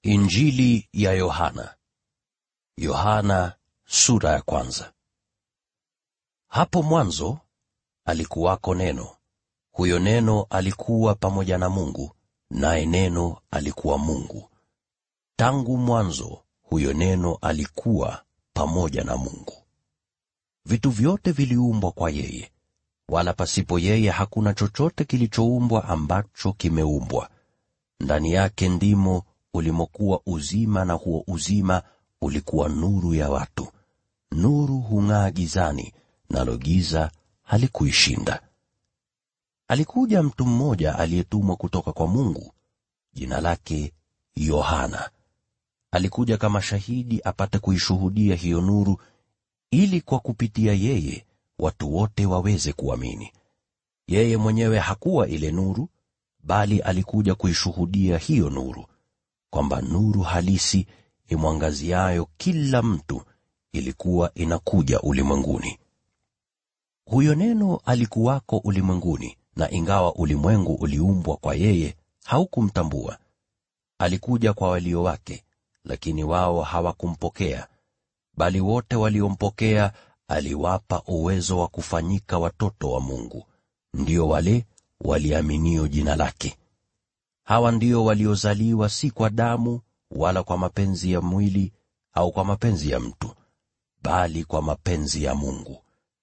Injili ya Yohana. Yohana sura ya kwanza. Hapo mwanzo alikuwako neno. Huyo neno alikuwa pamoja na Mungu, naye neno alikuwa Mungu. Tangu mwanzo huyo neno alikuwa pamoja na Mungu. Vitu vyote viliumbwa kwa yeye, wala pasipo yeye hakuna chochote kilichoumbwa ambacho kimeumbwa. Ndani yake ndimo ulimokuwa uzima, na huo uzima ulikuwa nuru ya watu. Nuru hung'aa gizani, nalo giza halikuishinda. Alikuja mtu mmoja aliyetumwa kutoka kwa Mungu, jina lake Yohana. Alikuja kama shahidi apate kuishuhudia hiyo nuru, ili kwa kupitia yeye watu wote waweze kuamini. Yeye mwenyewe hakuwa ile nuru, bali alikuja kuishuhudia hiyo nuru, kwamba nuru halisi imwangaziayo kila mtu ilikuwa inakuja ulimwenguni. Huyo neno alikuwako ulimwenguni, na ingawa ulimwengu uliumbwa kwa yeye, haukumtambua. Alikuja kwa walio wake, lakini wao hawakumpokea. Bali wote waliompokea aliwapa uwezo wa kufanyika watoto wa Mungu, ndio wale waliaminio jina lake. Hawa ndio waliozaliwa si kwa damu wala kwa mapenzi ya mwili au kwa mapenzi ya mtu, bali kwa mapenzi ya Mungu.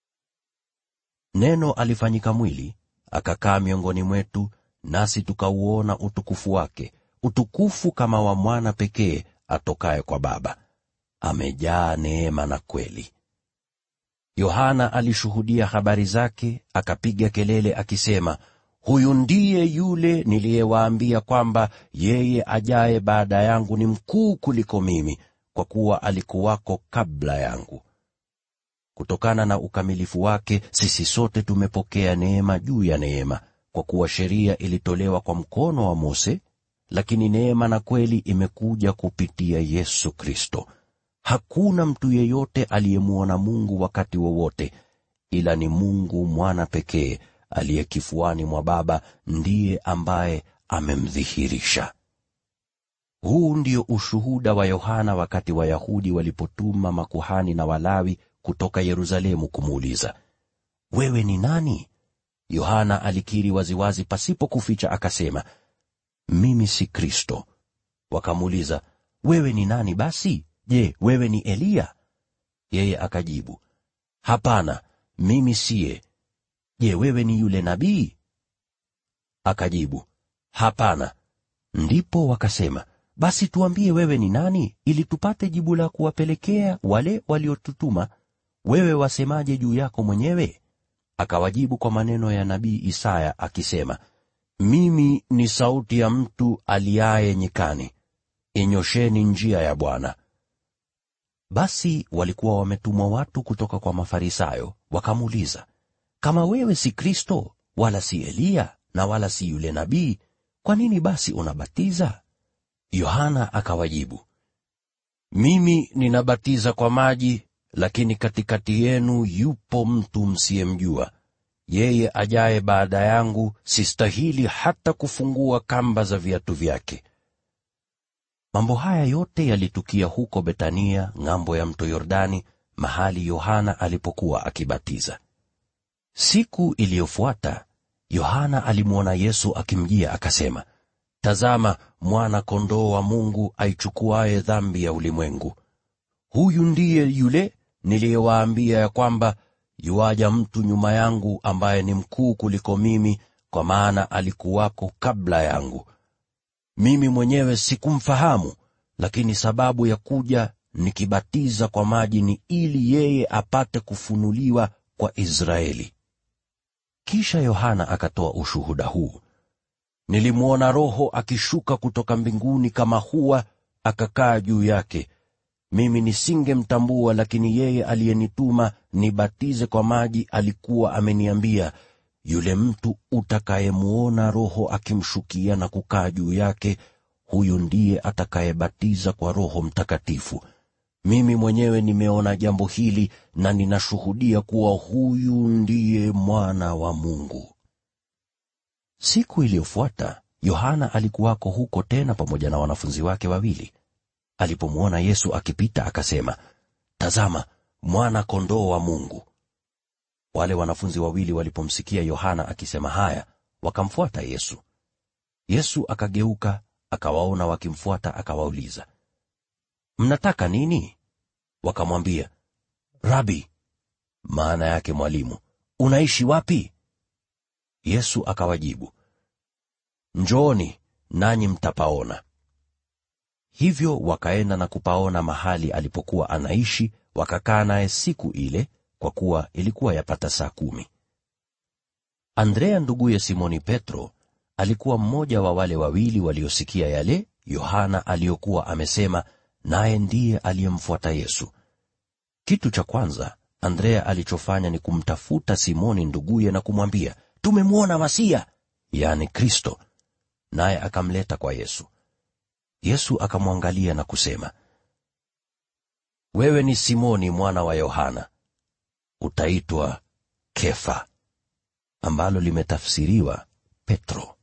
Neno alifanyika mwili, akakaa miongoni mwetu, nasi tukauona utukufu wake, utukufu kama wa mwana pekee atokaye kwa Baba, amejaa neema na kweli. Yohana alishuhudia habari zake, akapiga kelele akisema, Huyu ndiye yule niliyewaambia kwamba yeye ajaye baada yangu ni mkuu kuliko mimi, kwa kuwa alikuwako kabla yangu. Kutokana na ukamilifu wake sisi sote tumepokea neema juu ya neema, kwa kuwa sheria ilitolewa kwa mkono wa Mose, lakini neema na kweli imekuja kupitia Yesu Kristo. Hakuna mtu yeyote aliyemwona Mungu wakati wowote, ila ni Mungu mwana pekee aliye kifuani mwa Baba ndiye ambaye amemdhihirisha. Huu ndio ushuhuda wa Yohana wakati Wayahudi walipotuma makuhani na Walawi kutoka Yerusalemu kumuuliza, wewe ni nani? Yohana alikiri waziwazi pasipo kuficha, akasema, mimi si Kristo. Wakamuuliza, wewe ni nani basi? Je, wewe ni Eliya? Yeye akajibu, hapana, mimi siye. Je, wewe ni yule nabii? Akajibu, hapana. Ndipo wakasema, basi tuambie wewe ni nani, ili tupate jibu la kuwapelekea wale waliotutuma. Wewe wasemaje juu yako mwenyewe? Akawajibu kwa maneno ya nabii Isaya akisema, mimi ni sauti ya mtu aliaye nyikani, inyosheni njia ya Bwana. Basi walikuwa wametumwa watu kutoka kwa Mafarisayo, wakamuuliza, kama wewe si Kristo, wala si Eliya, na wala si yule nabii, kwa nini basi unabatiza? Yohana akawajibu, mimi ninabatiza kwa maji, lakini katikati yenu yupo mtu msiyemjua, yeye ajaye baada yangu, sistahili hata kufungua kamba za viatu vyake. Mambo haya yote yalitukia huko Betania, ng'ambo ya mto Yordani, mahali Yohana alipokuwa akibatiza. Siku iliyofuata Yohana alimwona Yesu akimjia, akasema, Tazama, mwana-kondoo wa Mungu aichukuaye dhambi ya ulimwengu. Huyu ndiye yule niliyewaambia ya kwamba yuaja mtu nyuma yangu ambaye ni mkuu kuliko mimi, kwa maana alikuwako kabla yangu. Mimi mwenyewe sikumfahamu, lakini sababu ya kuja nikibatiza kwa maji ni ili yeye apate kufunuliwa kwa Israeli. Kisha Yohana akatoa ushuhuda huu: Nilimwona Roho akishuka kutoka mbinguni kama hua, akakaa juu yake. Mimi nisingemtambua, lakini yeye aliyenituma nibatize kwa maji alikuwa ameniambia, yule mtu utakayemwona Roho akimshukia na kukaa juu yake, huyu ndiye atakayebatiza kwa Roho Mtakatifu. Mimi mwenyewe nimeona jambo hili na ninashuhudia kuwa huyu ndiye Mwana wa Mungu. Siku iliyofuata Yohana alikuwako huko tena pamoja na wanafunzi wake wawili. Alipomwona Yesu akipita, akasema, “Tazama, mwana-kondoo wa Mungu!” Wale wanafunzi wawili walipomsikia Yohana akisema haya, wakamfuata Yesu. Yesu akageuka, akawaona wakimfuata, akawauliza, “Mnataka nini?” Wakamwambia, “Rabi,” maana yake mwalimu, “unaishi wapi?” Yesu akawajibu, “Njooni, nanyi mtapaona.” Hivyo wakaenda na kupaona mahali alipokuwa anaishi, wakakaa naye siku ile, kwa kuwa ilikuwa yapata saa kumi. Andrea nduguye Simoni Petro alikuwa mmoja wa wale wawili waliosikia yale Yohana aliyokuwa amesema, naye ndiye aliyemfuata Yesu. Kitu cha kwanza Andrea alichofanya ni kumtafuta Simoni nduguye na kumwambia, “Tumemwona Masia,” yaani Kristo, naye akamleta kwa Yesu. Yesu akamwangalia na kusema, “Wewe ni Simoni mwana wa Yohana. Utaitwa Kefa,” ambalo limetafsiriwa Petro.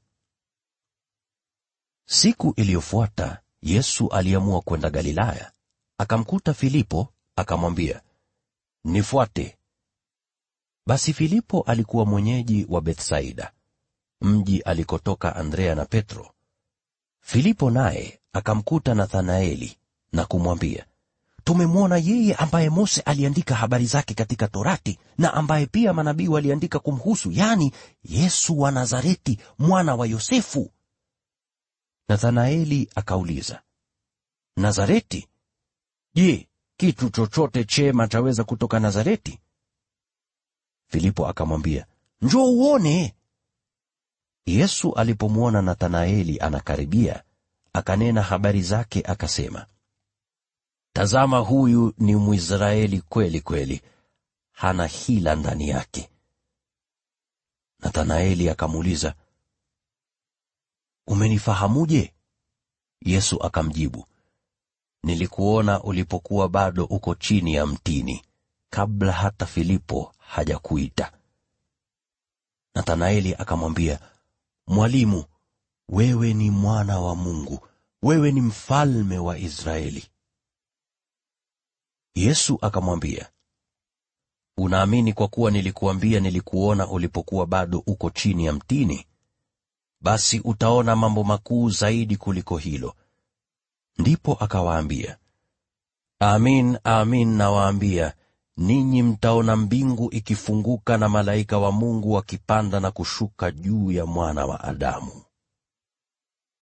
Siku iliyofuata Yesu aliamua kwenda Galilaya. Akamkuta Filipo, akamwambia, “Nifuate.” Basi Filipo alikuwa mwenyeji wa Bethsaida, mji alikotoka Andrea na Petro. Filipo naye akamkuta Nathanaeli na kumwambia, “Tumemwona yeye ambaye Mose aliandika habari zake katika Torati na ambaye pia manabii waliandika kumhusu, yaani Yesu wa Nazareti, mwana wa Yosefu.” Nathanaeli akauliza, “Nazareti? Je, kitu chochote chema chaweza kutoka Nazareti?” Filipo akamwambia, “Njoo uone.” Yesu alipomwona Nathanaeli anakaribia, akanena habari zake akasema, “Tazama huyu ni Mwisraeli kweli kweli, hana hila ndani yake.” Nathanaeli akamuuliza, “Umenifahamuje?” Yesu akamjibu, “Nilikuona ulipokuwa bado uko chini ya mtini, kabla hata Filipo hajakuita.” Nathanaeli akamwambia, “Mwalimu, wewe ni mwana wa Mungu, wewe ni mfalme wa Israeli.” Yesu akamwambia, “Unaamini kwa kuwa nilikuambia nilikuona ulipokuwa bado uko chini ya mtini? Basi utaona mambo makuu zaidi kuliko hilo.” Ndipo akawaambia, “Amin, amin nawaambia, ninyi mtaona mbingu ikifunguka na malaika wa Mungu wakipanda na kushuka juu ya Mwana wa Adamu.”